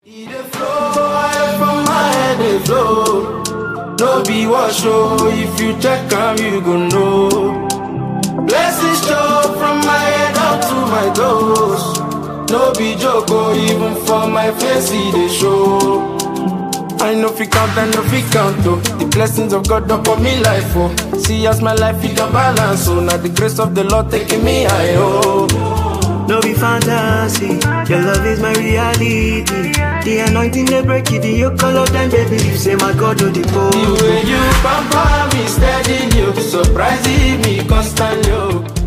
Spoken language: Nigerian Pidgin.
E dey flow, oil from my head dey flow. No be wash oh, if you check am you go know. Blessings show from my head up to my toes. No be joke oh, even for my face e dey show. I know fi count, I know fi count oh. The blessings of God upon me life oh. See as my life it a balance oh. Now the grace of the Lord taking me high oh. No be fantasy, your love is my reality. The anointing they break it, the yoke all of them, baby. You say my God, do the The pole. way you pamper me steady, you surprising me constantly. oh.